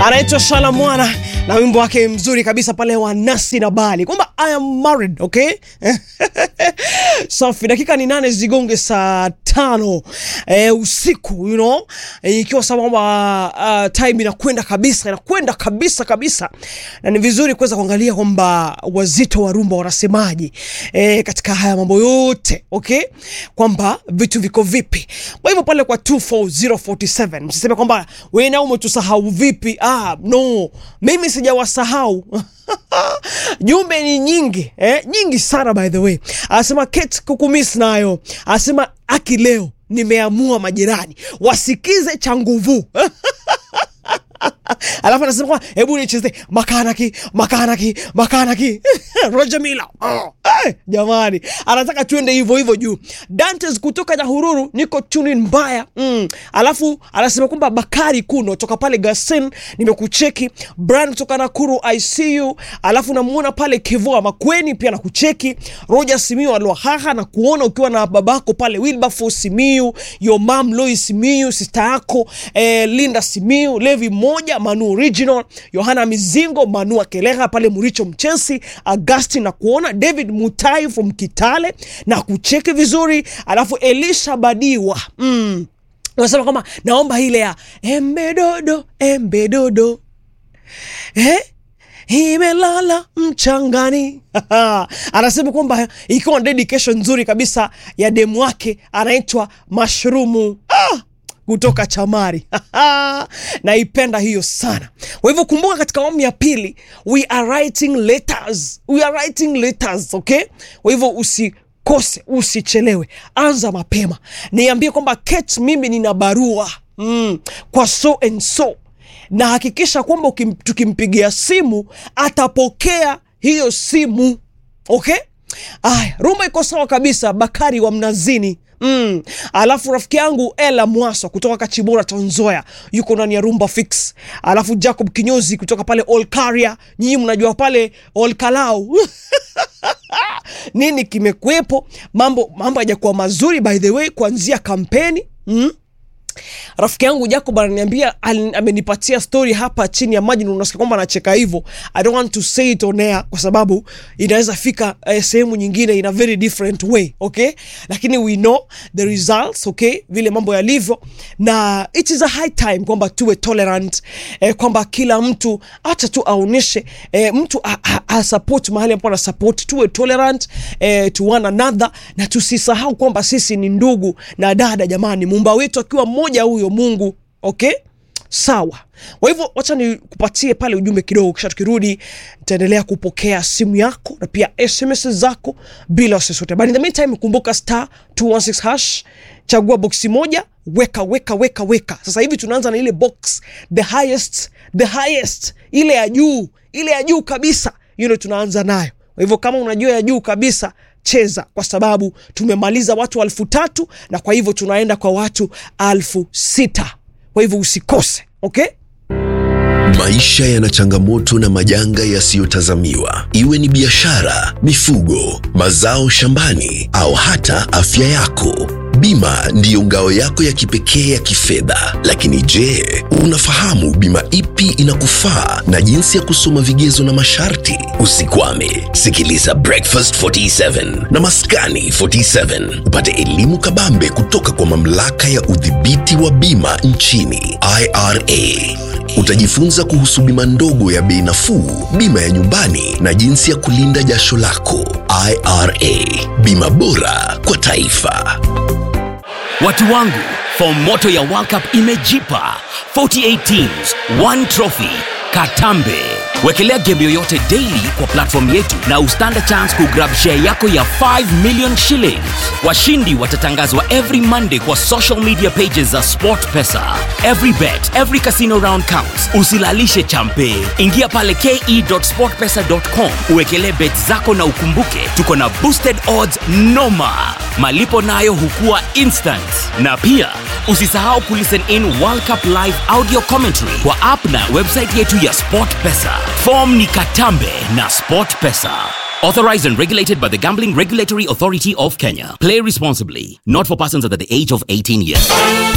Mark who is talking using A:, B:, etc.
A: anaitwa Shala Mwana na wimbo wake mzuri kabisa pale wa Nasi na Bali kwamba I am married, okay? Safi, dakika ni nane zigonge saa tano e, usiku you know, e, ikiwa sawa kwamba uh, time inakwenda kabisa inakwenda kabisa kabisa, na ni vizuri kuweza kuangalia kwamba wazito wa rumba wanasemaje e, katika haya mambo yote okay, kwamba vitu viko vipi. Kwa hivyo pale kwa 24047 msiseme kwamba wewe na umetusahau vipi. Ah, no, mimi sijawasahau jumbe ni nyingi eh, nyingi sana by the way. Anasema Kate kukumiss nayo, anasema aki leo nimeamua majirani wasikize cha nguvu alafu anasema kwa hebu nicheze makanaki makanaki makanaki Roger Mila oh. hey, jamani anataka tuende hivyo hivyo juu Dantes kutoka Nyahururu niko tunin mbaya mm. alafu anasema kwamba Bakari Kuno toka pale Gasen nimekucheki Brian kutoka Nakuru ICU alafu namuona pale Kivua Makweni pia nakucheki Roger Simiu Alwahaha na kuona ukiwa na babako pale Wilberforce Simiu your mom Lois Simiu sister yako eh, Linda Simiu Levi moja Manu Original, Yohana Mizingo, Manu Akeleha pale Muricho Mchensi, Agustin na kuona David Mutai from Kitale na kucheki vizuri, alafu Elisha Badiwa mm. Unasema kama naomba ile ya embedodo embedodo eh? imelala mchangani anasema kwamba ikiwa dedication nzuri kabisa ya demu wake anaitwa Mashrumu ah! kutoka Chamari naipenda hiyo sana. Kwa hivyo kumbuka, katika awamu ya pili we are writing letters, we are writing letters, okay. Kwa hivyo usikose, usichelewe, anza mapema, niambie kwamba Kate, mimi nina barua mm, kwa so and so, na hakikisha kwamba tukimpigia simu atapokea hiyo simu, okay. Aya, rumba iko sawa kabisa. Bakari wa Mnazini Mm. Alafu rafiki yangu Ela Mwaso kutoka Kachibora Tanzoya yuko ndani ya Rumba Fix. Alafu Jacob Kinyozi kutoka pale Olkaria, nyinyi mnajua pale Olkalau nini kimekuwepo, mambo mambo hajakuwa mazuri by the way, kuanzia kampeni mm. Rafiki yangu Jacob ananiambia amenipatia story hapa chini ya maji, na unasikia kwamba anacheka hivyo. I don't want to say it on air kwa sababu inaweza fika eh, sehemu nyingine in a very different way okay, lakini we know the results okay, vile mambo yalivyo, na it is a high time kwamba tuwe tolerant eh, kwamba kila mtu acha tu aoneshe eh, mtu a, a, a support mahali ambapo ana support, tuwe tolerant eh, to one another, na tusisahau kwamba sisi ni ndugu na dada. Jamani, muumba wetu akiwa mmoja huyo Mungu okay, sawa. Kwa hivyo wacha nikupatie pale ujumbe kidogo, kisha tukirudi nitaendelea kupokea simu yako na pia SMS zako bila wasiwasi. But in the meantime, kumbuka star 216 hash, chagua boksi moja, weka weka weka weka. Sasa hivi tunaanza na ile box the highest, the highest, ile ya juu, ile ya juu kabisa, you know, tunaanza nayo. Kwa hivyo kama unajua ya juu kabisa cheza kwa sababu tumemaliza watu alfu tatu na kwa hivyo tunaenda kwa watu alfu sita kwa hivyo usikose okay?
B: Maisha yana changamoto na majanga yasiyotazamiwa, iwe ni biashara, mifugo, mazao shambani au hata afya yako. Bima ndiyo ngao yako ya kipekee ya kifedha. Lakini je, unafahamu bima ipi inakufaa na jinsi ya kusoma vigezo na masharti? Usikwame, sikiliza Breakfast 47 na Maskani 47 upate elimu kabambe kutoka kwa mamlaka ya udhibiti wa bima nchini IRA. Utajifunza kuhusu bima ndogo ya bei nafuu, bima ya nyumbani na jinsi ya kulinda jasho lako. IRA, bima bora kwa taifa.
C: Watu wangu, fomu moto ya World Cup imejipa 48 teams, one trophy. Katambe. Wekelea game yoyote daily kwa platform yetu na ustand a chance kugrab share yako ya 5 million shillings. Washindi watatangazwa every Monday kwa social media pages za SportPesa. Every bet, every casino round counts. Usilalishe champe. Ingia pale ke.sportpesa.com uwekelee bet zako na ukumbuke tuko na boosted odds noma. Malipo nayo hukua instant. Na pia usisahau kulisten in World Cup live audio commentary kwa app na website yetu ya SportPesa. Form ni Katambe na SportPesa. Authorized and regulated by the Gambling Regulatory Authority of Kenya. Play responsibly. Not for persons under the age of 18 years.